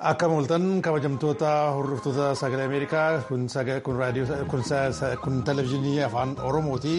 Akka mul'atan kabajamtoota hordoftoota sagalee Ameerikaa kun televizyiinii afaan Oromooti.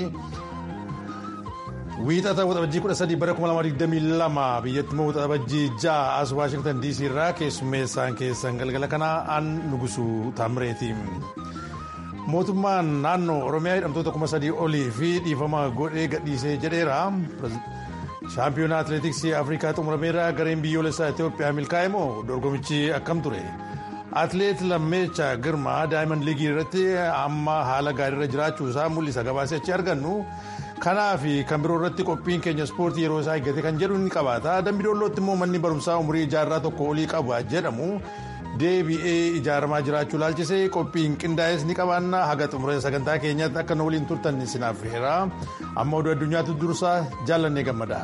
Wiixata waxabajjii 13 bara 2022 biyyattii immoo waxabajjii 6 as Waashingtan DC irraa keessummeessaan keessan galgala kanaa aan nugusuu Taamireeti. Mootummaan naannoo Oromiyaa hidhamtoota 3,000 olii fi dhiifama godhee gadhiisee jedheera. Shaampiyoonaa Atileetiksii Afrikaa xumurameera gareen biyyoolessaa Itoophiyaa milkaa'e moo dorgomichi akkam ture? Atileet Lammeecha Girmaa Daayimand Liigii irratti amma haala gaariirra jiraachuu isaa mul'isa gabaasee achi argannu. Kanaa fi kan biroo irratti qophiin keenya ispoortii yeroo isaa eeggate kan jedhu ni qabaata. Dambi Doollootti immoo manni barumsaa umurii ijaarraa tokko olii qabu jedhamu deebi'ee ijaaramaa jiraachuu laalchisee qophiin qindaa'es ni qabaanna haga xumura sagantaa keenyaatti akka nu waliin turtan isinaaf heera. Amma oduu addunyaatu dursaa jaallannee gammada.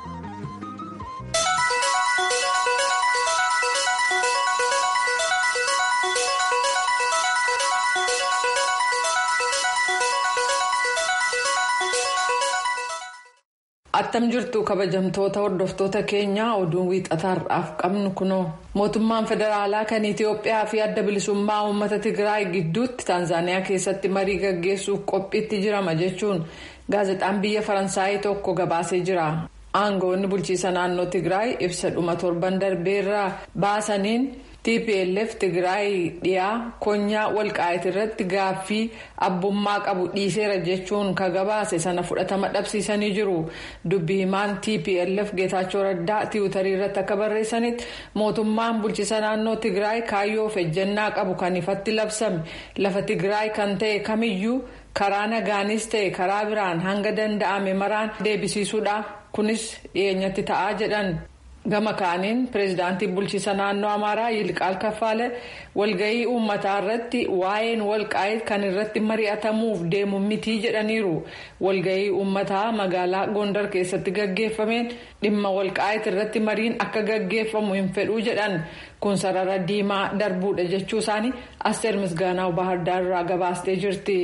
attam jirtu kabajamtoota hordoftoota keenyaa oduun wiixataarraaf qabnu kunoo mootummaan federaalaa kan itiyoophiyaa fi adda bilisummaa uummata tigraay gidduutti taanzaaniyaa keessatti marii gaggeessuuf qophiitti jirama jechuun gaazexaan biyya faransaayii tokko gabaasee jira aangoonni bulchiisa naannoo tigraay ibsa dhuma torban darbeerraa baasaniin. tplf tigraay dhiyaa konyaa walqaayit irratti gaaffii abbummaa qabu dhiiseera jechuun ka gabaase sana fudhatama dhabsiisanii jiru dubbi himaan tplf geetaachoo raddaa tiwutarii irratti akka barreessanitti mootummaan bulchiisa naannoo tigraay kaayyoo of ejjennaa qabu kan ifatti labsame lafa tigraay kan ta'e kamiyyuu karaa nagaanis ta'e karaa biraan hanga danda'ame maraan deebisiisuudha kunis dhiyeenyatti ta'aa jedhan. gama kaaniin pireezidaantii bulchiisa naannoo amaaraa yilqaal kaffaale walgahii uummataa irratti waa'een walqaayit kan irratti mari'atamuuf deemu mitii jedhaniiru walgahii uummataa magaalaa gondar keessatti gaggeeffameen dhimma walqaayit irratti mariin akka gaggeeffamu hin fedhuu jedhan kun sarara diimaa darbuudha jechuu isaanii asteer misgaanaa bahardaar irraa gabaastee jirti.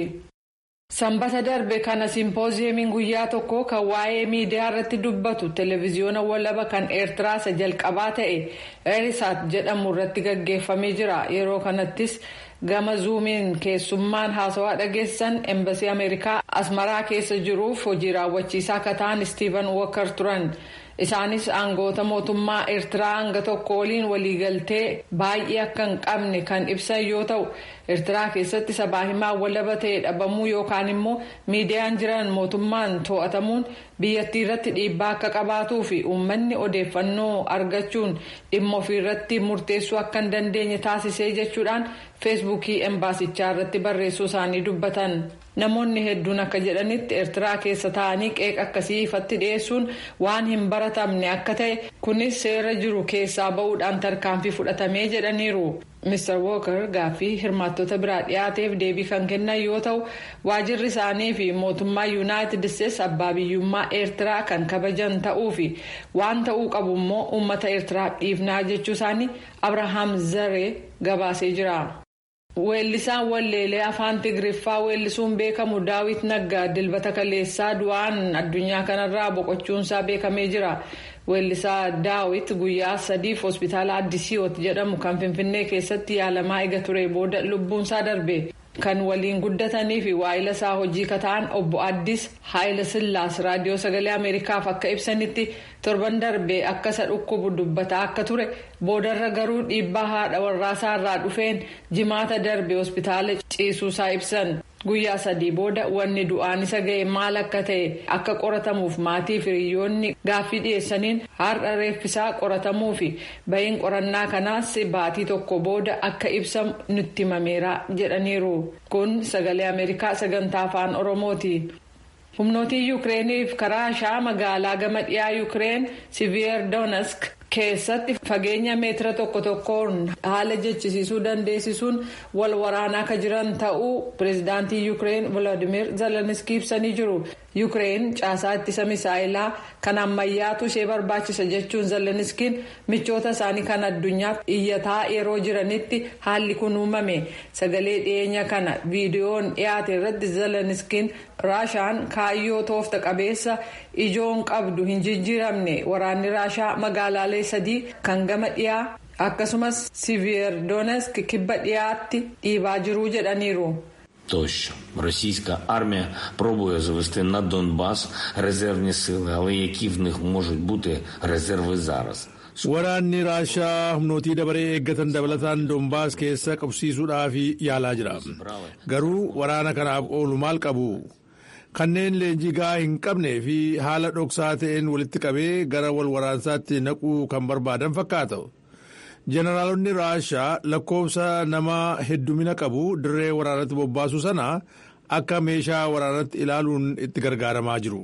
sanbata darbe kana simpooziyemiin guyyaa tokko kan waa'ee miidiyaa irratti dubbatu televiziyoona walaba kan eertiraa isa jalqabaa ta'e eerisaat jedhamu irratti gaggeeffamee jira yeroo kanattis gama zuumiin keessummaan haasawaa dhageessan embasii ameerikaa asmaraa keessa jiruuf hojii raawwachiisaa akka ta'an istiivan wookar turan. isaanis aangoota mootummaa eertiraa hanga tokko waliin waliigaltee baay'ee akka hin qabne kan ibsan yoo ta'u eertiraa keessatti sabaa himaa walaba ta'e dhabamuu yookaan immoo miidiyaan jiran mootummaan to'atamuun biyyattii irratti dhiibbaa akka qabaatuu fi uummanni odeeffannoo argachuun dhimma ofiirratti murteessuu akka hin dandeenye taasisee jechuudhaan feesbuukii embaasichaa irratti barreessuu isaanii dubbatan. namoonni hedduun akka jedhanitti eertiraa keessa taa'anii qeeqa akkasii ifatti dhiyeessuun waan hin baratamne akka ta'e kunis seera jiru keessaa ba'uudhaan tarkaanfii fudhatamee jedhaniiru mr walker gaaffii hirmaattota biraa dhiyaateef deebii kan kennan yoo ta'u waajirri isaanii fi mootummaa yuunaayitid isteetsi abbaa biyyummaa eertiraa kan kabajan ta'uu fi waan ta'uu qabu immoo uummata eertiraaf dhiifnaa jechuu isaanii abrahaam zaree gabaasee jira. weellisaan walleelee afaan tigiriffaa weellisuun beekamu daawit naggaa dilbata kaleessaa du'aan addunyaa kanarraa boqochuunsaa beekamee jira weellisaa daawit guyyaa sadiif hospitaala addisiyoot jedhamu kan finfinnee keessatti yaalamaa ega ture booda lubbuunsaa darbe kan waliin guddatanii fi waa'ila isaa hojii kata'an obbo addis haayila sillaas raadiyoo sagalee ameerikaaf akka ibsanitti torban darbee akka isa dhukkubu dubbataa akka ture boodarra garuu dhiibbaa haadha warraasaa irraa dhufeen jimaata darbe hospitaala ciisuusaa ibsan guyyaa sadii booda wanni du'aan isa ga'e maal akka ta'e akka qoratamuuf maatii fi hiriyoonni gaaffii dhiyeessaniin har'a reeffisaa qoratamuu fi bahiin qorannaa kanaas baatii tokko booda akka ibsamu nutti himameera jedhaniiru kun sagalee ameerikaa sagantaa afaan oromooti. humnootiin yuukireeniif karaa shaa magaalaa gama dhiyaa yuukireen siviyer doonask keessatti fageenya meetira tokko tokkoon haala jechisiisuu dandeessisuun wal waraanaa akka jiran ta'uu pireezidaantii yuukireen volodimir zeleniskii ibsanii jiru yuukireen caasaa ittisa misaayilaa kan ammayyaatu ishee barbaachisa jechuun zeleniskiin michoota isaanii kan addunyaatti iyyataa yeroo jiranitti haalli kun uumame sagalee dhiyeenya kana viidiyoon dhiyaate irratti zeleniskiin raashaan kaayyoo toofta qabeessa ijoon qabdu hin jijjiiramne waraanni raashaa magaalaalee sadii kan gama dhiyaa akkasumas siviyeerdonesk kibba dhiyaatti dhiibaa jiruu jedhaniiru. Тощо російська армія пробує завести на Донбас резервні сили, але які в них можуть бути резерви зараз? Waraanni Raashaa humnootii dabaree eeggatan dabalataan Doombaas keessa qabsiisuudhaaf yaalaa jira. Garuu waraana kanaaf oolu maal qabu? Kanneen leenjii gahaa hin qabnee fi haala dhoksaa ta'een walitti qabee gara wal waraansaatti naquu kan barbaadan fakkaata. Jeneraalonni Raashaa lakkoofsa nama heddumina qabu dirree waraanatti bobbaasu sana akka meeshaa waraanatti ilaaluun itti gargaaramaa jiru.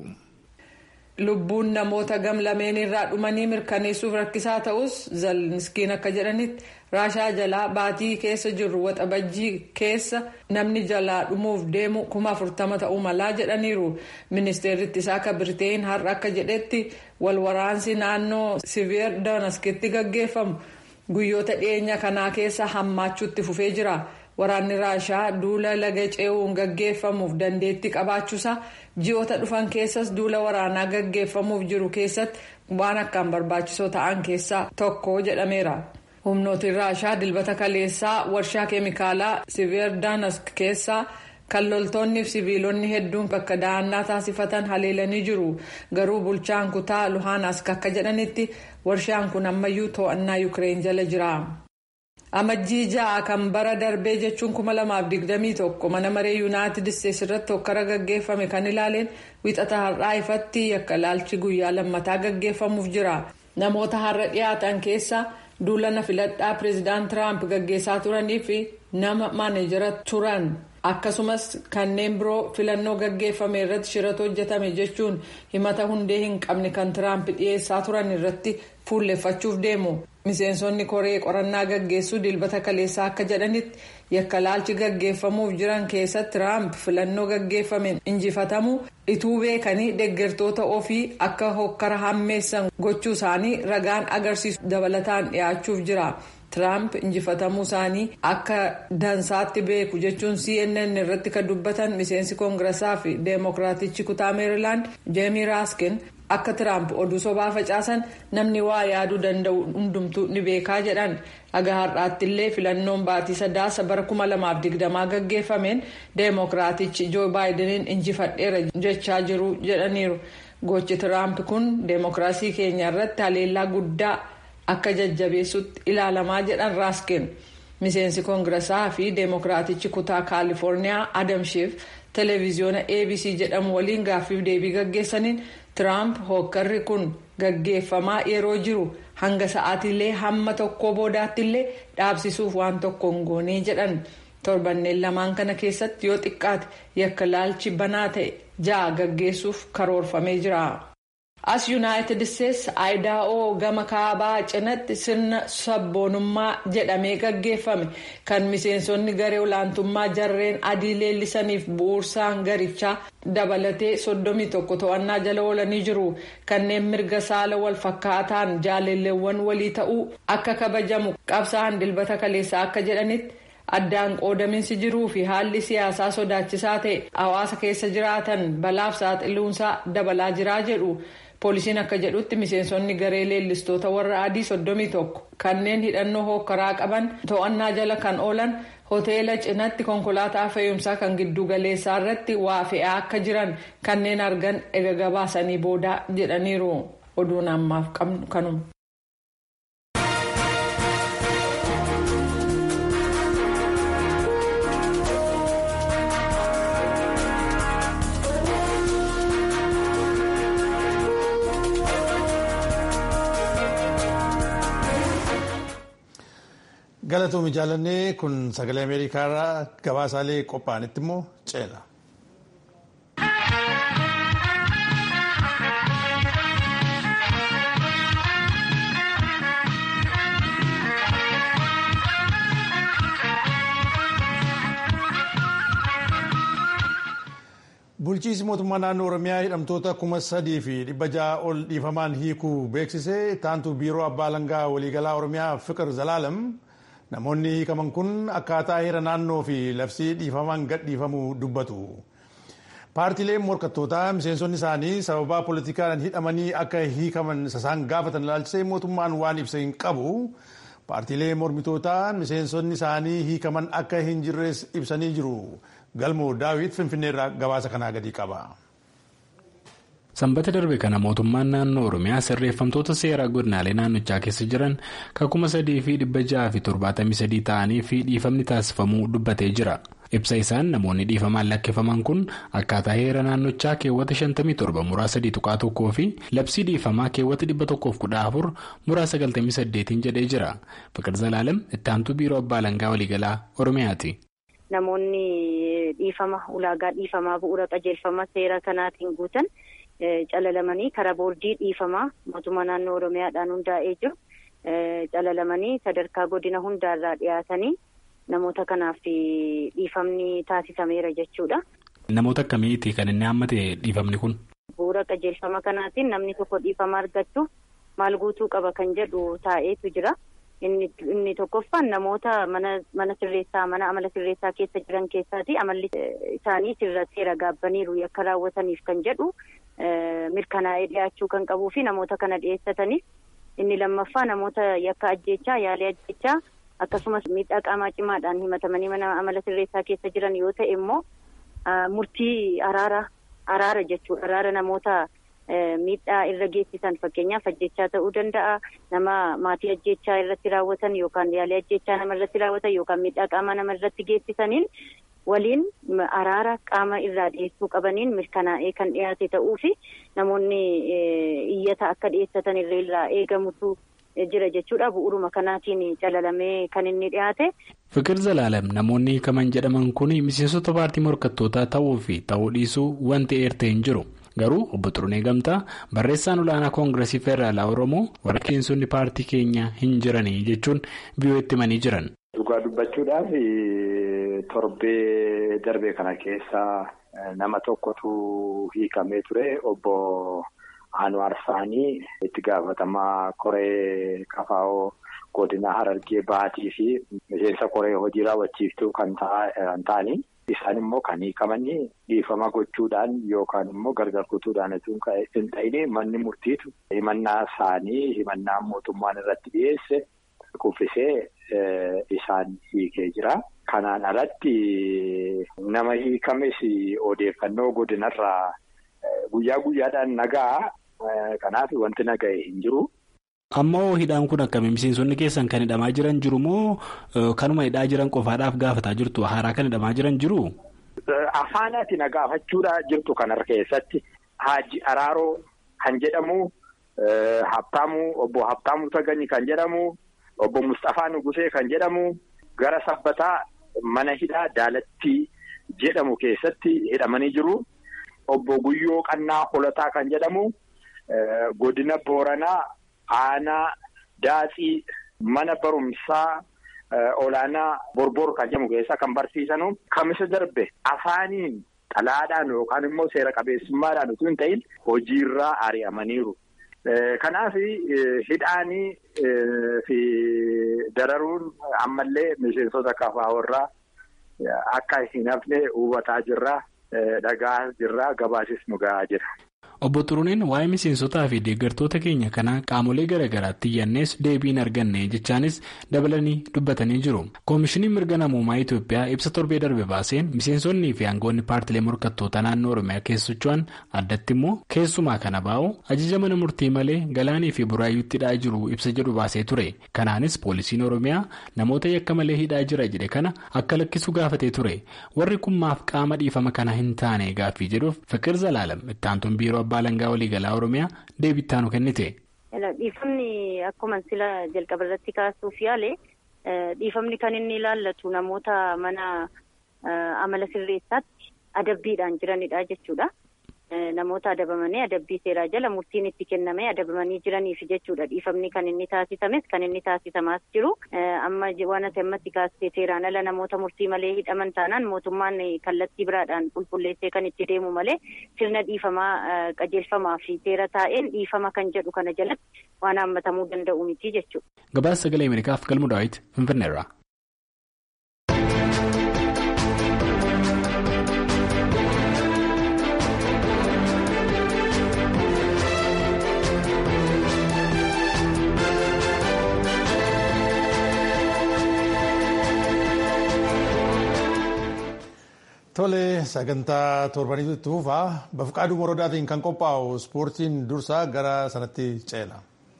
Lubbuun namoota gam lameen irraa dhumanii mirkaneessuuf rakkisaa ta'us Zeleniskiin akka jedhanitti Raashaa jalaa baatii keessa jirru waxabajjii keessa namni jalaa dhumuuf deemu kuma afurtama ta'uu malaa jedhaniiru. Ministeerri ittisaa akka Birteen har'a akka jedhetti wal waraansi naannoo Siviyeer Doonaskitti gaggeeffamu. guyyoota dhiyeenya kanaa keessa hammaachuutti fufee jira waraanni raashaa duula laga ce'uun gaggeeffamuuf dandeettii qabaachuusaa ji'oota dhufan keessas duula waraanaa gaggeeffamuuf jiru keessatti waan akkaan barbaachisoo ta'an keessaa tokko jedhameera. humnootiin raashaa dilbata kaleessaa warshaa keemikaalaa siviyeerdaanask keessaa kan loltoonnii fi siviilonni hedduun bakka da'annaa taasifatan haleelanii jiru garuu bulchaan kutaa luhaanask akka jedhanitti warshaan kun ammayyuu to'annaa yuukireen jala jira. amajjii ja'a kan bara darbee jechuun 2021 mana maree yuunaayitid isteetsi irratti hokkara gaggeeffame kan ilaaleen wixata har'aa ifatti yakka laalchi guyyaa lammataa gaggeeffamuuf jira namoota har'a dhiyaatan keessa duulana filadhaa pireezidaant tiraamp gaggeessaa turanii fi nama maaneejara turan. akkasumas kanneen biroo filannoo gaggeeffame irratti shirata hojjetame jechuun himata hundee hin qabne kan tiraamp dhiyeessaa turan irratti fuulleffachuuf deemu miseensonni koree qorannaa gaggeessuu dilbata kaleessaa akka jedhanitti yakka laalchi gaggeeffamuuf jiran keessatti tiraamp filannoo gaggeeffameen injifatamuu ituu beekanii deeggartoota ofii akka hokkara hammeessan gochuu isaanii ragaan agarsiisu dabalataan dhiyaachuuf jira. Tiraamp injifatamuu isaanii akka dansaatti beeku jechuun CNN irratti kan dubbatan miseensi koongiresaa fi deemokiraatichi kutaa meerilaand jeemii raaskin akka Tiraamp oduu sobaa facaasan namni waa yaaduu danda'u hundumtuu ni beekaa jedhan haga har'aatti illee filannoon baatii sadaasa bara 2020 gaggeeffameen deemokiraatichi joo baayidaniin injifadheera jechaa jiru jedhaniiru gochi Tiraamp kun deemokiraasii keenya irratti haleellaa guddaa. akka jajjabeessutti ilaalamaa jedhan raaskin miseensi koongiresaa fi deemokiraatichi kutaa kaalifoorniyaa adam shiif televiziyoona abc jedhamu waliin gaaffiif deebii gaggeessaniin tiraamp hokkarri kun gaggeeffamaa yeroo jiru hanga sa'aatiillee hamma tokko boodaattillee dhaabsisuuf waan tokko hin goonee jedhan torbanneen lamaan kana keessatti yoo xiqqaate yakka laalchi banaa ta'e ja'a gaggeessuuf karoorfamee jira. as yuunaayitid isteetsi aayidaa'oo gama kaabaa cinatti sirna sabboonummaa jedhamee gaggeeffame kan miseensonni garee olaantummaa jarreen adii leellisaniif bu'uursaan garichaa dabalatee soddomii tokko to'annaa jala oolanii jiru kanneen mirga saala wal fakkaataan jaalalleewwan walii ta'uu akka kabajamu qabsaan dilbata kaleessaa akka jedhanitti. addaan qoodaminsi jiruu fi haalli siyaasaa sodaachisaa ta'e hawaasa keessa jiraatan balaaf saaxiluunsaa dabalaa jiraa jedhu poolisiin akka jedhutti miseensonni garee leellistoota warra adii soddomii tokko kanneen hidhannoo hookkaraa qaban to'annaa jala kan oolan hoteela cinatti konkolaataa fe'umsaa kan giddu galeessaa irratti waa fe'aa akka jiran kanneen argan ega gabaasanii booda jedhaniiru oduun ammaaf qabnu kanuma. galatoomii jaalannee kun sagalee ameerikaarraa gabaasaalee qophaa'anitti immoo ceena. bulchiinsi mootummaa naannoo oromiyaa hidhamtoota kuma sadii fi dhibba ja'a ol dhiifamaan hiikuu beeksise taantu biiroo abbaa alangaa waliigalaa oromiyaa fiqir zalaalam namoonni hiikaman kun akkaataa heera naannoo fi labsii dhiifamaan gadhiifamuu dubbatu. paartiileen morkattootaa miseensonni isaanii sababaa poolitikaan hidhamanii akka hiikaman isaan gaafatan ilaalchisee mootummaan waan ibsa hin qabu. paartiilee mormitootaa miseensonni isaanii hiikaman akka hin jirres ibsanii jiru. galmoo daawit finfinneerraa gabaasa kanaa gadi qaba. sanbata darbe kana mootummaan naannoo oromiyaa sirreeffamtoota seeraa godinaalee naannochaa keessa jiran kan kuma sadii fi dhibba ja'a fi torbaatamii sadii ta'anii fi dhiifamni taasifamuu dubbatee jira. ibsa isaan namoonni dhiifamaan lakkifaman kun akkaataa heera naannochaa keewwata 57 muraa 3 tuqaa tokkoo fi labsii dhiifamaa keewwata 114 muraa 98 jedhee jira fiqir zalaalam ittaantuu biiroo abbaa alangaa waliigalaa oromiyaati. namoonni dhiifama ulaagaa dhiifamaa bu'uura qajeelfama seera kanaatiin guutan calalamanii karaa boordii dhiifamaa mootummaa naannoo oromiyaadhaan hundaa'ee jiru calalamanii sadarkaa godina hundaarraa dhiyaatanii. Namoota kanaaf dhiifamni taasifameera jechuudha. Namoota akkamiiti kan inni hammate dhiifamni kun? Bu'uura qajeelfama kanaatiin namni tokko dhiifama argachuuf maal guutuu qaba kan jedhu taa'eetu jira. Inni tokkoffaan namoota mana sirreessaa mana amala sirreessaa keessa jiran keessaati amalli isaanii seera gaabbaniiru yakka raawwataniif kan jedhu mirkanaa'ee dhiyaachuu kan qabuu fi namoota kana dhiyeessataniif inni lammaffaa namoota yakka ajjeechaa yaalii ajjeechaa. akkasumas miidhaa qaamaa cimaadhaan himatamanii mana amala sirreessaa keessa jiran yoo ta'e immoo murtii araara araara jechuudha araara namoota miidhaa irra geessisan fakkeenyaaf ajjechaa ta'uu danda'a nama maatii ajjechaa irratti raawwatan yookaan yaalii ajjechaa nama irratti raawwatan yookaan miidhaa qaamaa nama irratti geessisaniin waliin araara qaama irraa dhiyeessuu qabaniin mirkanaa'ee kan dhiyaate ta'uu fi namoonni iyyata akka dhiyeessatan irraa eegamutu. jira jechuudha bu'uuruma kanaatiin calalamee kan inni dhiyaate. Fiqir Zalaalam namoonni hiikaman jedhaman kun miseensota paartii morkattootaa ta'uu fi ta'uu dhiisuu wanti eertee hin jiru. Garuu obbo Xurunee Gamtaa barreessaan olaanaa koongiresii federaalaa Oromoo warra miseensonni paartii keenya hin jiranii jechuun biyyootti himanii jiran. Dhugaa dubbachuudhaaf torbee darbe kana keessa nama tokkotu hiikamee ture obbo. Anwaar Saanii itti gaafatamaa koree kafaa'oo godina Harargee Baatii fi miseensa koree hojii raawwachiiftuu kan ta'anii isaan immoo kan hiikamanii dhiifama gochuudhaan yookaan immoo gargar kutuudhaan hin ta'in manni murtiitu himannaa isaanii himannaa mootummaan irratti dhiyeesse kuffisee isaan hiikee jira. Kanaan alatti nama hiikames odeeffannoo godinarraa guyyaa guyyaadhaan nagaa. Kanaaf wanti naga'e hin jiru. Ammoo hidhaan kun akkamiin miseensonni keessan kan hidhamaa jiran jiru moo kanuma hidhaa jiran qofaadhaaf gaafataa jirtu haaraa kan hidhamaa jiran jiru? Afaanaati na gaafachuudha jirtu kanar keessatti Haaji Araaroo kan jedhamu Habtaamuu obbo Habtaamuu Tagani kan jedhamu obbo Mustafaa Nugusee kan jedhamu gara sabbataa mana hidhaa Daalattii jedhamu keessatti hidhamanii jiru. Obbo Guyyoo Qannaa Holataa kan jedhamu. Godina Booranaa aanaa Daatsii mana barumsaa olaanaa Borbor kan jedhamu keessa kan barsiisanu kamisa darbe afaaniin xalaadhaan yookaan immoo seera qabeessummaadhaan utuu hin ta'in hojiirraa ari'amaniiru. Kanaaf hidhaanii fi dararuun ammallee miseensota kafaawarraa akka hin hafne hubataa jirra. Dhagaa jirraa gabaasis nu gahaa jira. Obbo Xuruneen waa'ee miseensotaa fi deeggartoota keenya kanaa qaamolee garaa garaatti iyyannees deebiin arganne jechaanis dabalanii dubbatanii jiru. Koomishiniin mirga namummaa Itoophiyaa ibsa torbee darbe baaseen miseensonnii fi aangoonni paartilee morkattoota naannoo Oromiyaa keessa socho'an addatti immoo keessumaa kana baa'u ajaja mana murtii malee galaanii fi buraayyuutti hidhaa jiru ibsa jedhu baasee ture. Kanaanis poolisiin Oromiyaa namoota yakka malee hidhaa jira jedhe kana akka lakkisu gaafatee ture. Warri kun maaf qaama dhiifama kana hin taane gaaffii jedhuuf Fiqir Zalaalam ittaantuun biiroo abbaa alangaa waliigalaa oromiyaa deebii nu kennite. dhiifamni akkuma sila jalqaba irratti kaasuuf yaale dhiifamni kan inni ilaallatu namoota mana amala sirreessaatti adabbiidhaan jiranidha jechuudha. namoota adabamanii adabbii seeraa jala murtiin itti kennamee adabamanii jiraniif jechuudha dhiifamni kan inni taasisames kan inni taasisamaas jiru amma waan ati ammatti kaastee seeraan ala namoota murtii malee hidhaman taanaan mootummaan kallattii biraadhaan qulqulleessee kan itti deemu malee sirna dhiifamaa qajeelfamaa fi seera taa'een dhiifama kan jedhu kana jalatti waan hammatamuu danda'u miti jechuudha. Gabaasa sagalee Ameerikaaf galmu daawwiti Finfinneerraa. Tole sagantaa torbaniitu itti fufaa bafqaaduu morodaatiin kan qophaa'u ispoortiin dursaa gara sanatti ceela.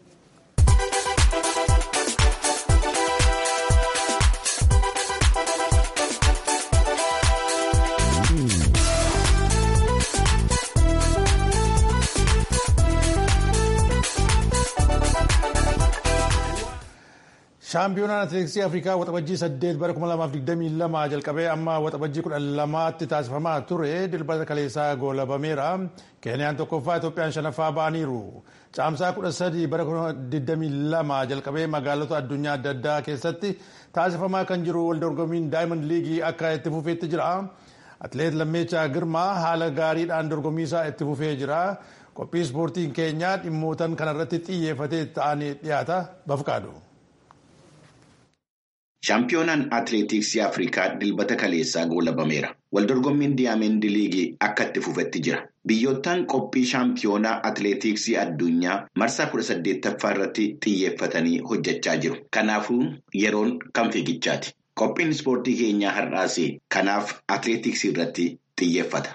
shaampiyoonaan atileetiksii afrikaa waxabajjii saddeet bara 2022 jalqabee amma waxabajjii kudha lamaatti taasifamaa ture dilbata kaleessaa goolabameera keeniyaan tokkoffaa itoophiyaan shanaffaa ba'aniiru caamsaa kudha sadii bara 2022 jalqabee magaalota addunyaa adda addaa keessatti taasifamaa kan jiru waldorgommiin daayimand liigii akka itti fufeetti jira atileet lammeechaa girmaa haala gaariidhaan dorgommiisaa itti fufee jira qophii ispoortiin keenyaa dhimmootan kanarratti xiyyeeffatee ta'anii dhiyaata bafqaadu. Shaampiyoonaan atileetiksii Afrikaa dilbata kaleessaa goolabameera. Waldorgommiin diyaameendi liigii akka itti fufetti jira. Biyyoottan qophii shaampiyoonaa atileetiksii addunyaa marsaa kudha saddeettaffaa irratti xiyyeeffatanii hojjechaa jiru. Kanaafuu yeroon kan fiigichaati. Qophiin ispoortii keenyaa har'aas kanaaf atileetiksii irratti xiyyeeffata.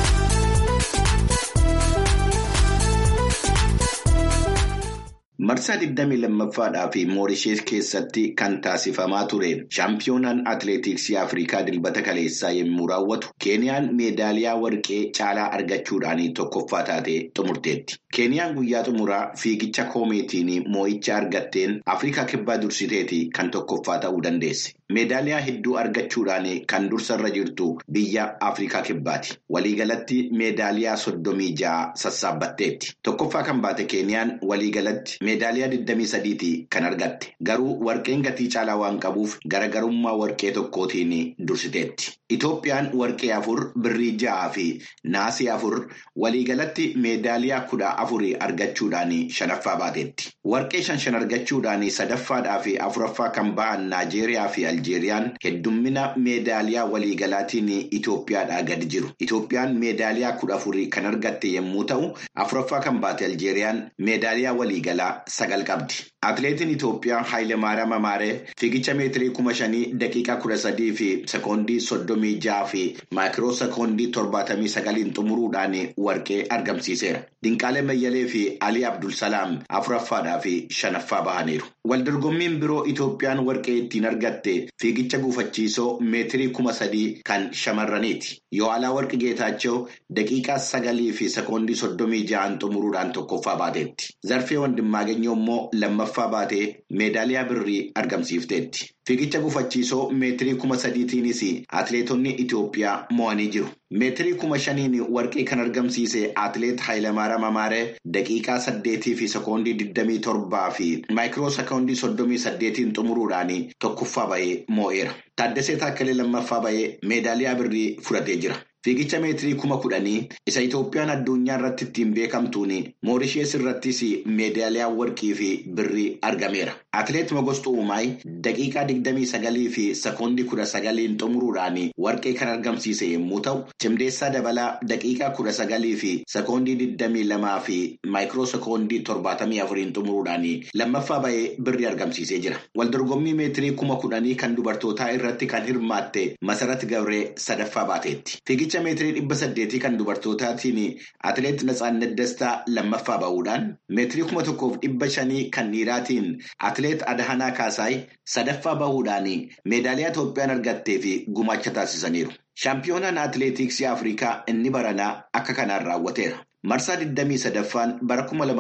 Marsaa 22ffaadhaa fi Moorishees keessatti kan taasifamaa ture shaampiyoonaan atileetiksii Afrikaa dilbata kaleessaa yommuu raawwatu Keeniyaan meedaaliyaa warqee caalaa argachuudhaan tokkoffaa taatee xumurteetti. Keeniyaan guyyaa xumuraa fiigicha koomeetiin moo'icha argatteen Afrikaa kibbaa dursiteeti kan tokkoffaa ta'uu dandeesse. Meedaaliyaa hedduu argachuudhaan kan dursarra jirtu biyya Afrikaa kibbaati. Waliigalatti meedaaliyaa soddomii ja'a sassaabbatteetti. Tokkoffaa kan baate Keeniyaan waliigalatti meedaaliyaa 23ti kan argatte. Garuu warqeen gatii caalaa waan qabuuf garagarummaa warqee tokkootiin dursiteetti. Itoophiyaan warqee afur, birrii ja'aa fi naasii afur waliigalatti meedaaliyaa kudha afurii argachuudhaan shanaffaa baateetti. Warqee shan shan argachuudhaan sadaffaadhaa fi afuraffaa kan ba'an Naajeeriyaa fi Aljeeriyaan heddummina meedaaliyaa waliigalaatiin Itoophiyaadhaa gadi jiru. Itoophiyaan meedaaliyaa kudha afurii kan argatte yommuu ta'u, afuraffaa kan baate Aljeeriyaan meedaaliyaa waliigalaa sagal qabdi. Atileetiin Itoophiyaa Haayilemaariyaam Amaaree fiigicha meetirii kuma shanii daqiiqaa kudha sadii fi sekoondii soddomii ja'a fi maayikiroo sekoondii torbaatamii sagaliin xumuruudhaan warqee argamsiiseera. Dinqaalee Mayyalee fi Alii Abdulsalaam afuraffaadhaa fi shanaffaa bahaniiru. Waldorgommiin biroo Itoophiyaan warqee ittiin argatte fiigicha gufachiisoo meetirii kuma sadii kan shamarraniiti. Yohaanaa warqi Geetaachoo daqiiqaa sagalii fi sekoondii soddomii ja'an xumuruudhaan tokkoffaa baateetti. Zarfee Wandimmaaganyoo immoo lammaffaa baatee meedaaliyaa birrii argamsiifteetti. Fiigicha gufachiisoo meetirii kuma sadiitiinis atileetonni Itoophiyaa mo'anii jiru. Meetirii kuma shaniin warqee kan argamsiise atileet Haayilemaariyaam Amaaree daqiiqaa saddeetii fi sekoondii digdamii torbaa fi maayikiroo sekoondii soddomii saddeetiin xumuruudhaan tokkoffaa bahee moo'eera. Taaddasee Taakkalee lammaffaa bahee meedaaliyaa birrii fudhatee jira. Fiigicha meetirii kuma kudhanii isa Itoophiyaan addunyaa irratti ittiin beekamtuun Moorishees irrattis meedaaliyaa warqii fi birrii argameera. Atileet Mogostuu Uumaay daqiiqaa digdamii sagalii fi sekoondii kudha sagaliin xumuruudhaan warqee kan argamsiise yommuu ta'u, cimdeessaa dabalaa daqiiqaa kudha sagalii fi sekoondii digdamii lamaa fi maayikiroo sekoondii torbaatamii afuriin xumuruudhaan lammaffaa bahee birrii argamsiisee jira. Waldorgommii meetirii kuma kudhanii kan dubartootaa irratti kan hirmaatte Masarat Gabree sadaffaa baateetti. Fiigicha meetirii dhibba saddeetii kan dubartootaatiin atileet Natsaannet Dastaa lammaffaa bahuudhaan meetirii kuma tokkoof dhibba shanii kan dhiiraatiin atileet Adahanaa Kaasaay sadaffaa bahuudhaan meedaaliyaa Itoophiyaan argattee fi gumaacha taasisaniiru. Shaampiyoonaan atileetiksii Afrikaa inni baranaa akka kanaan raawwateera. Marsaa 23ffaan bara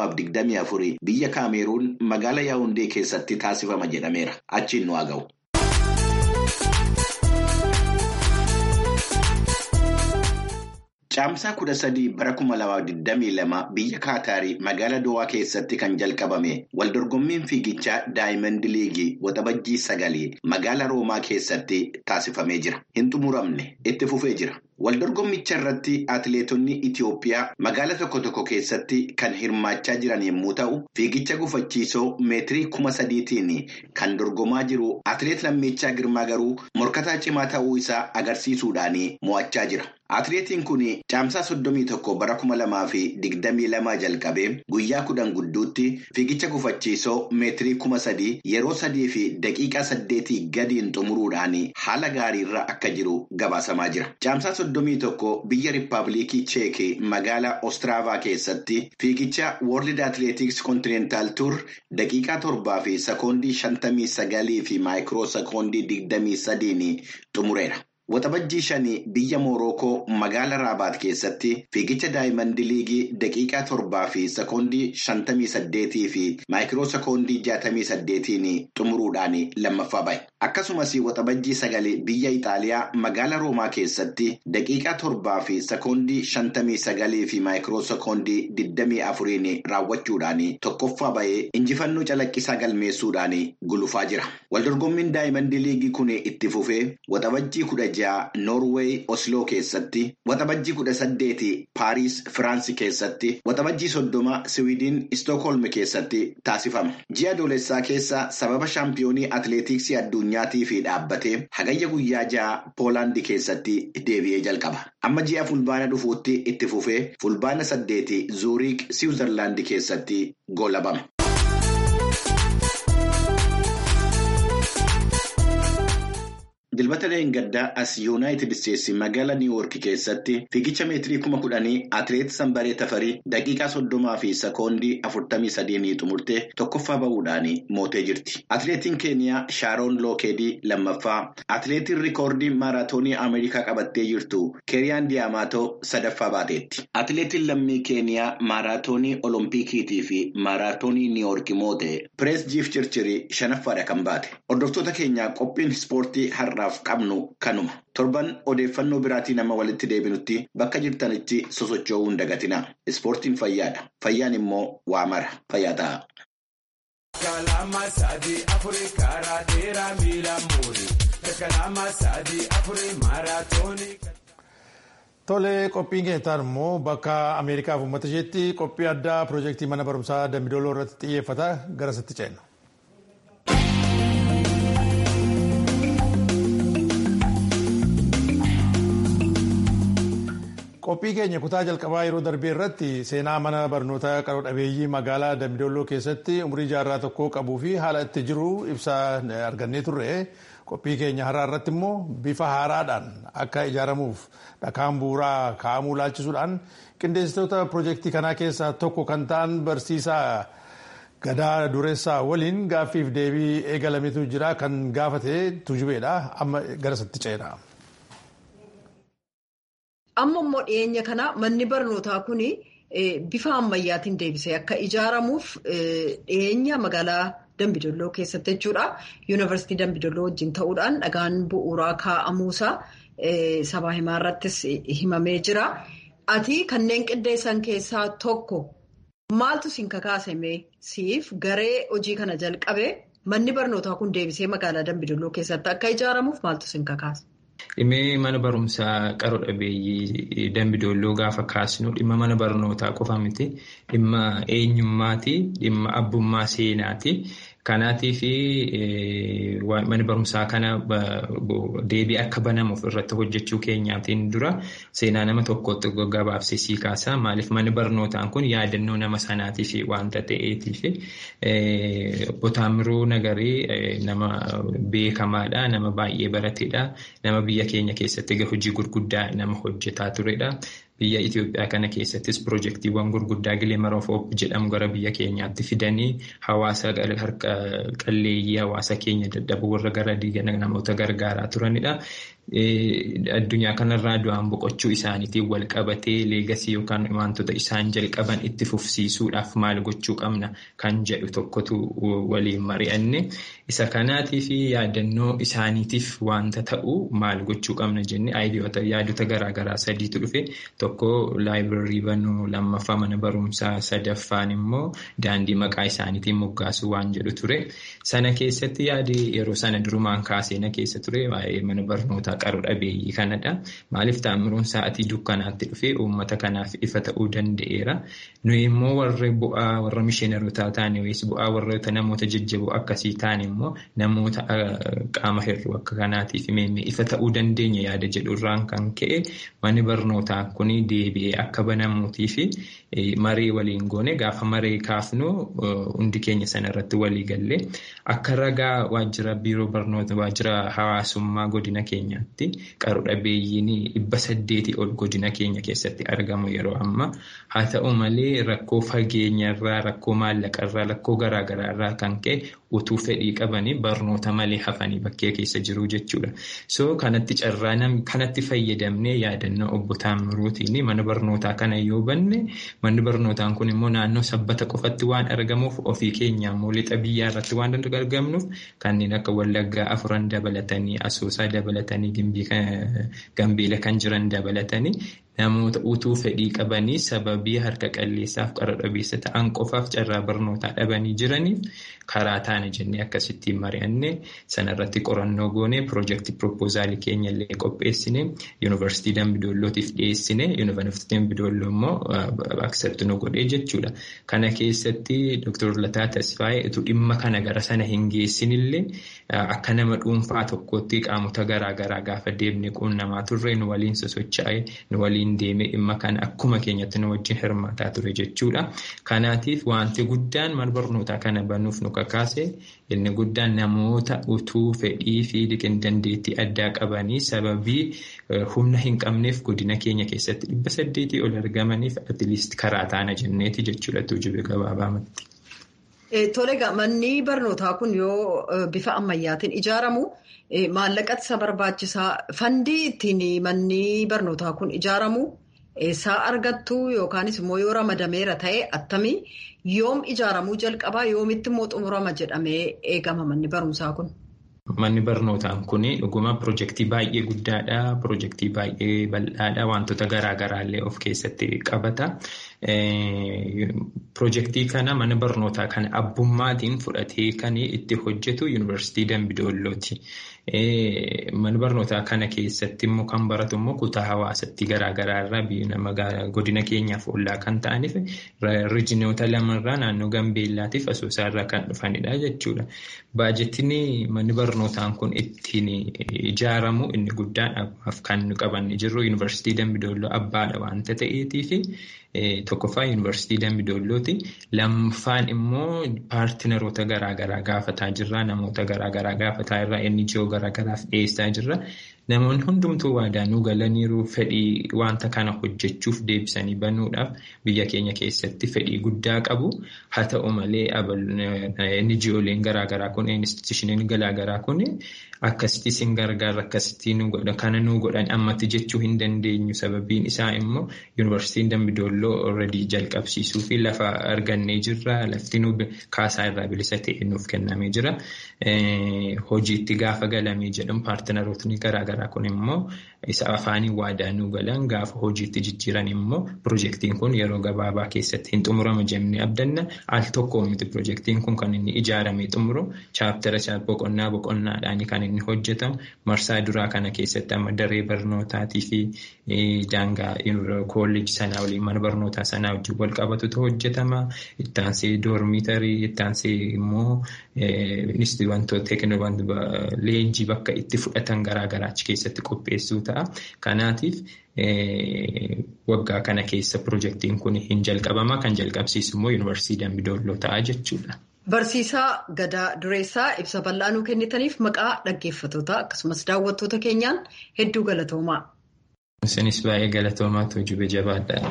2024 biyya Kaameeruun magaalaa Yaawundee keessatti taasifama jedhameera. Achiin nu haa ga'u. Caamsaa kudha sadii bara kuma lama digdamii lama biyya Kaataarii magaalaa Dowaa keessatti kan jalqabame waldorgommiin fiigichaa Daayimand Liigii waxabajjii sagalee magaalaa Roomaa keessatti taasifamee jira. Hin xumuramne itti fufee jira. Waldorgommicha irratti atileetonni Itiyoophiyaa magaala tokko tokko keessatti kan hirmaachaa jiran yommuu ta'u, fiigicha gufachiisoo meetirii kuma sadiitiin kan dorgomaa jiru atileet Lammichaa Girmaa garuu morkataa cimaa ta'uu isaa agarsiisuudhaan mo'achaa jira. Atileetiin kun caamsaa soddomii tokko bara kuma lamaa fi digdamii lamaa jalqabee guyyaa kudhan gidduutti fiigicha gufachiisoo meetirii kuma sadii yeroo sadii fi daqiiqaa saddeetii gadiin xumuruudhaan haala gaariirra akka jiru gabaasamaa jira. Caamsaa soddomii tokko biyya Rippaabilikii Cheekii magaalaa Ostiraavaa keessatti fiigicha World Athletics Continental Tour daqiiqaa torbaa fi sekoondii shantamii sagalii fi maayikiroo sekoondii digdamii sadiin xumureera. Waxabajjii shanii biyya Moorookoo magaalaa Raabaat keessatti fiigicha Daayimand Liigii daqiiqaa torbaa fi sekoondii shantamii saddeetii fi maayikiroo sekoondii jaatamii saddeetiin xumuruudhaan lammaffaa bahe. Akkasumas waxabajjii sagali biyya Itaaliyaa magaalaa Roomaa keessatti daqiiqaa torbaa fi sekoondii shantamii sagalii fi maayikiroo sekoondii digdamii afuriin raawwachuudhaan tokkoffaa bahee injifannoo calaqqisaa galmeessuudhaan gulufaa jira. Waldorgommiin Daayimand Liigii kun itti fufee waxabajjii kudha jaha Noorweey Osloo keessatti, waxabajjii kudha saddeeti Paariis Firaansi keessatti, waxabajjii soddoma Siwiidin Istookholm keessatti taasifama. Ji'a adoolessaa keessa sababa shaampiyoonii atileetiksii addunyaatii fi dhaabbatee hagayya guyyaa jaha Poolaandii keessatti deebi'ee jalqaba. Amma ji'a fulbaana dhufuutti itti fufee fulbaana saddeeti Zuuriik Siwiizerlaandi keessatti goolabama. Dilbata Leengaddaa as Yuunaayitid Isteetsi magaalaa Niiwuork keessatti fiigicha meetirii kuma kudhanii atileet Sanbaree Tafarii daqiiqaa soddomaa fi sekoondii afurtamii sadiin xumurtee tokkoffaa bahuudhaan mootee jirti. Atileetiin Keeniyaa Shaaroon Lookeedii lammaffaa, atileetiin rikoordii maaraatoonii Ameerikaa qabattee jirtu Keeriyaan Diyaamaatoo sadaffaa baateetti. Atileetiin lammii Keeniyaa maaraatoonii Oloompikiitii fi maaraatoonii Niiwuork moote Pirees Jiif Circirii shanaffaadha kan baate. Hordoftoota keenyaa qophiin ispoortii har'aa. qabnu kanuma torban odeeffannoo biraatii nama walitti deebinutti bakka jirtanitti sosocho'uu hin dagatina ispoortiin fayyaadha fayyaan immoo waa mara fayyaa ta'a. Tolee qophiin keessatti immoo bakka Ameerikaaf uummata isheetti qophii addaa piroojeektii mana barumsaa Dambidooloo irratti xiyyeeffata garasitti ceenna. qophii keenya kutaa jalqabaa yeroo darbee irratti seenaa mana barnootaa qaroo dhabeeyyii magaalaa dambidolloo keessatti umurii jaarraa tokkoo qabuu fi haala itti jiru ibsaa argannee turre qophii keenya har'aa irratti immoo bifa haaraadhaan akka ijaaramuuf dhakaan bu'uuraa kaa'amuu laalchisuudhaan qindeessitoota piroojeektii kanaa keessaa tokko kan ta'an barsiisaa gadaa dureessaa waliin gaaffiif deebii eegalametu jira kan gaafate tujubeedha amma garasitti ceena. Amma immoo dhiyeenya kana manni barnootaa kun bifa ammayyaatiin deebisee akka ijaaramuuf dhiyeenya magaalaa Dambidolloo keessatti jechuudha. Yuunivarsiitii Dambidolloo wajjin ta'uudhaan dhagaan bu'uuraa kaa'amuusaa sabaa himaa irrattis himamee jira. Ati kanneen qindeessan keessaa tokko maaltu siin kakaasame siif garee hojii kana jalqabe manni barnootaa kun deebisee magaalaa Dambidolloo keessatti akka ijaaramuuf maaltu siin kakaase? Dhimmi mana barumsaa qaroo dhabeeyyii Dambidolloo gaafa kaasnu dhimma mana barnootaa qofa miti. Dhimma eenyummaati. Dhimma abbummaa seenaati. Kanaatiif mana barumsaa kana deebii akka banamuuf irratti hojjechuu keenyaatiin dura seenaa nama tokkotti gabaabsee sii kaasa. Maaliif manni barnootaan kun yaadannoo nama sanaatiif waanta ta'eetiif Botaamiroo Nagarii nama beekamaadha. Nama baay'ee barateedha. Nama biyya keenya keessatti hojii gurguddaa nama hojjetaa turedha. Biyya Itoophiyaa kana keessattis piroojeektiiwwan gurguddaa Gileemar of Hoop jedhamu gara biyya keenyaatti fidanii hawaasa harka qalleeyyii hawaasa keenya dadhaboo warra gara namoota gargaaraa turanidha. Addunyaa kanarraa du'aan boqochuu isaaniitiin wal qabatee leegasii yookaan wantoota isaan jalqaban itti fufsiisuudhaaf maal gochuu qabna kan jedhu tokkotu waliin mari'anne. Isa kanaatiif yaadannoo isaaniitiif wanta ta'u maal gochuu qabna jennee yaadota garaagaraa sadiitu dhufe. tokko laayibireerii banuu lammaffaa mana barumsaa sadaffaan immoo daandii maqaa isaaniitiin moggaasuu waan jedhu ture. Sana keessatti yaadi yeroo sana durumaan kaaseena keessa ture waa'ee mana barnootaa qaroo dhabeeyyii kanadha. Maaliif taa'amruun sa'aatii dukkanaatti dhufee uummata kanaaf ifa ta'uu danda'eera. Nuyi immoo warri bu'aa warra mishiinarotaa taane yookiis bu'aa warroota namoota jajjaboo akkasii taane immoo namoota qaama hir'uu akka kanaatiif ifa ta'uu dandeenya yaada jedhurraan kan ka'e manni barnootaa kun deebi'ee akka banamuutii fi maree waliin goone gaafa maree kaafnu hundi keenya sanarratti walii gallee akka ragaa waajjira biiroo barnoota waajjira hawaasummaa godina keenyaatti qaroo dhabeeyyiin dhibba saddeetii ol godina keenya keessatti argamu yeroo ammaa haa ta'u malee rakkoo fageenyarraa rakkoo maallaqarraa rakkoo garaagaraarraa kan ka'e utuu fedhii qabanii barnoota malee hafanii bakkee keessa jiru jechuudha. So kanatti carraa kanatti fayyadamnee yaadannoo obbo Taamiruutiin mana barnootaa kana yoo banne manni barnootaan kun immoo naannoo sabbata qofatti waan argamuuf ofii keenya immoo lixa biyyaa irratti waan argamnuuf kanneen akka Wallaggaa afuran dabalatanii Asoosaa dabalatanii Gambeela kan jiran dabalatanii namoota utuu fedhii qabanii sababii harka qalleessaaf qaroo dhabeessa ta'an qofaaf carraa barnootaa dhabanii jiraniif karaa taana jennee akkasittiin mari'annee sanarratti qorannoo goonee piroojeektii piroopoozaalii keenya illee qopheessine yuunivarsiitii Dambidollootiif dhiyeessine yuunivarsiitii Dambidolloo immoo aksepti nu godhee jechuudha. Kana keessatti Dr. Lataa Tasfaayee utuu dhimma kana gara sana hin geessinillee akka nama dhuunfaa tokkotti qaamota garaagaraa gaafa deemnee quunnamaa turre nu waliin sosochaa'ee nu waliin deemee dhimma kana akkuma keenyatti nu wajjin hirmaataa ture jechuudha. Kanaatiif wanti guddaan mana barnootaa kana banuuf nu kakaase inni guddaan namoota utuu fedhii fi dandeettii addaa qabanii sababii humna hin qabneef godina keenya keessatti dhibba saddeetii ol argamaniif atiliist karaa taana jenneeti jechuudha tuujube gabaabaamatti. Tole manni barnootaa kun yoo bifa ammayyaatiin ijaaramu maallaqatti isa barbaachisaa fandii ittiin manni barnootaa kun ijaaramu eessaa argattu yookaanis immoo yoo ramadameera ta'e attamii yoom ijaaramuu jalqabaa yoomitti immoo xumurama jedhamee eegama manni barumsaa kun. Manni barnootaa kun dhuguma piroojeektii baay'ee guddaadha. Piroojeektii baay'ee bal'aadha. Wantoota garaagaraallee of keessatti qabata. Piroojeektii kana mana barnootaa kana abbummaatiin fudhatee kan itti hojjetu yuunivarsiitii Dambidoollooti. Mana barnootaa kana keessatti immoo kan baratu immoo kutaa hawaasatti garaagaraarraa godina keenyaaf ollaa kan ta'aniif riijinoota lamarraa naannoo Gambeellaatiif Asoosaarraa kan dhufanidha jechuudha. Baajettiin manni barnootaan kun ittiin ijaaramu inni guddaan kan qabanne jirru yuunivarsiitii Dambidolloo abbaadha waanta ta'eetiif tokkoffaa yuunivarsiitii Dambidoollooti. Lammaffaan immoo paartinaroota garaagaraa gaafataa jirra. Namoota garaagaraa gaafataa irraa inni ijoo garaagaraaf dhiyeessaa jirra. Namoonni hundumtuu waadaanuu galaniiru fedhii wanta kana hojjechuuf deebisanii banuudhaaf biyya keenya keessatti fedhii guddaa qabu. Haa ta'u malee inni ijooleen garaagaraa kun institushiniin garaagaraa kun akkasitti isin gargaara akkasitti nu godha kana nu godhan ammatti jechuu hin dandeenyu sababiin isaa immoo yuunivarsiitiin Dambidolloo already jalqabsiisuu fi lafa argannee jirra lafti nu kaasaa irraa bilisa ta'e nuuf kennamee jira. Hojiitti gaafa galamee jedhamu paartinarootni garaagaraa kun immoo isa afaanii waadaa nu galan gaafa hojiitti jijjiiran immoo piroojeektiin kun yeroo gabaabaa keessatti hin xumurama jennee abdanna al tokko miti piroojeektiin kun kan inni ijaaramee xumuru chaaptara boqonnaa boqonnaadhaan kan inni hojjetamu marsaa duraa kana keessatti amma daree barnootaatii fi daangaa koollejii sanaa waliin mana barnootaa sanaa wajjin wal qabatutu hojjetama ittaansee doormiitarii ittaansee immoo wantoota leenjii bakka itti fudhatan garaagaraa achi keessatti qopheessuu ta'a. Kanaatiif waggaa kana keessa piroojeektiin kun hin jalqabama kan jalqabsiisu immoo yuunivarsiitii Dambidolloo ta'a jechuudha. Barsiisaa Gadaa Dureessaa ibsa bal'aa nuu kennitaniif maqaa dhaggeeffattoota akkasumas daawwattoota keenyaan hedduu galatoomaa. Isinis baay'ee galatoomaa tuujube jabaadha.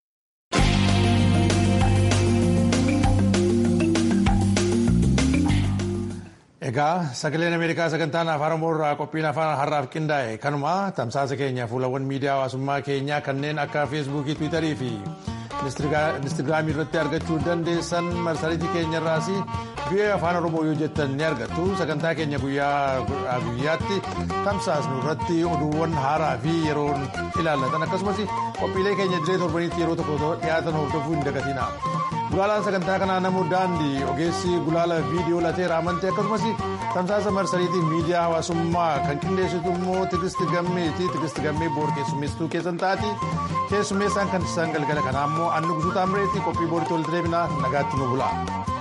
Egaa sagaleen Ameerikaa sagantaan afaan Oromoo irraa qophiin afaan har'aaf qindaa'e kanuma tamsaasa keenya fuulawwan miidiyaa hawaasummaa keenyaa kanneen akka feesbuukii, tiwiitarii fi Instagiraamii irratti argachuu dandeessan marsariitii keenyarraas biyya afaan oromoo yoo jettan ni argattu sagantaa keenya guyyaa guyyaatti tamsaasnu irratti oduuwwan haaraa fi yeroo ilaallatan akkasumas qophiilee keenya diree torbaniitti yeroo tokko dhiyaatan hordofuu hin dagatina. Gulaalaan sagantaa kanaa namoo daandii ogeessi gulaala viidiyoo lateera amantee akkasumas tamsaasa marsariitii miidiyaa hawaasummaa kan qindeessitu immoo tigisti gammeeti tigisti gammee boor keessummeessituu keessan taati keessummeessaan kan isaan galgala kanaa immoo annu gusuutaa mireetti qophii booritti walitti deebinaa nagaatti nu bula.